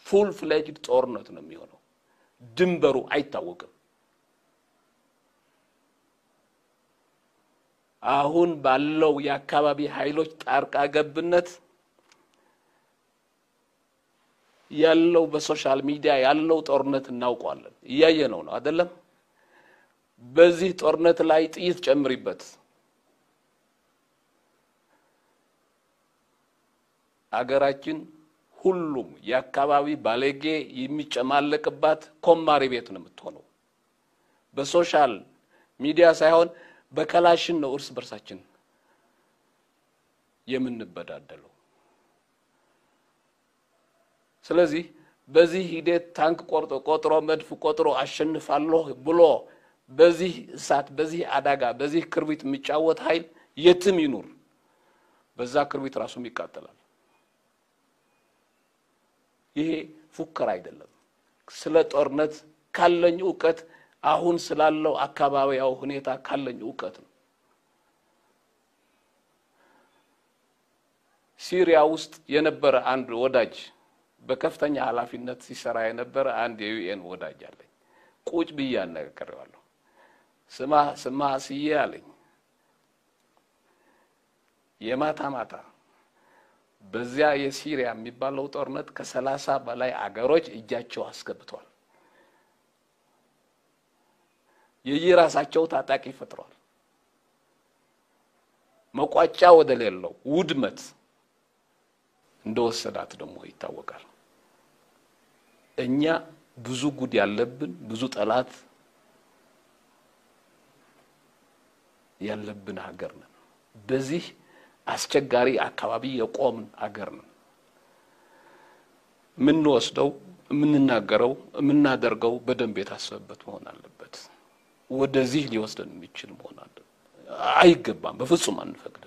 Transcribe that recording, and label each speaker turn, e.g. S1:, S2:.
S1: ፉል ፍሌጅድ ጦርነት ነው የሚሆነው። ድንበሩ አይታወቅም። አሁን ባለው የአካባቢ ኃይሎች ጣልቃ ገብነት ያለው በሶሻል ሚዲያ ያለው ጦርነት እናውቀዋለን። እያየ ነው ነው አይደለም? በዚህ ጦርነት ላይ ጥይት ጨምሪበት። አገራችን ሁሉም የአካባቢ ባለጌ የሚጨማለቅባት ኮማሪ ቤት ነው የምትሆነው። በሶሻል ሚዲያ ሳይሆን በከላሽን ነው እርስ በርሳችን የምንበዳደለው። ስለዚህ በዚህ ሂደት ታንክ ቆርጦ ቆጥሮ መድፍ ቆጥሮ አሸንፋለሁ ብሎ በዚህ እሳት፣ በዚህ አደጋ፣ በዚህ ክርቢት የሚጫወት ኃይል የትም ይኑር በዛ ክርቢት ራሱም ይቃጠላል። ይሄ ፉከራ አይደለም። ስለ ጦርነት ካለኝ እውቀት አሁን ስላለው አካባቢያዊ ሁኔታ ካለኝ እውቀት ነው። ሲሪያ ውስጥ የነበረ አንድ ወዳጅ በከፍተኛ ኃላፊነት ሲሰራ የነበረ አንድ የዩኤን ወዳጅ አለኝ። ቁጭ ብዬ አነጋግሬዋለሁ። ስማ ስማ ስዬ አለኝ የማታ ማታ በዚያ የሲሪያ የሚባለው ጦርነት ከሰላሳ በላይ አገሮች እጃቸው አስገብተዋል። የየራሳቸው ታጣቂ ፈጥረዋል። መቋጫ ወደ ሌለው ውድመት እንደወሰዳት ደግሞ ይታወቃል። እኛ ብዙ ጉድ ያለብን ብዙ ጠላት ያለብን ሀገር ነን። በዚህ አስቸጋሪ አካባቢ የቆምን አገር ነን። የምንወስደው፣ የምንናገረው፣ የምናደርገው በደንብ የታሰበበት መሆን አለበት። ወደዚህ ሊወስደን የሚችል መሆን አለ አይገባም። በፍጹም አንፈቅድም።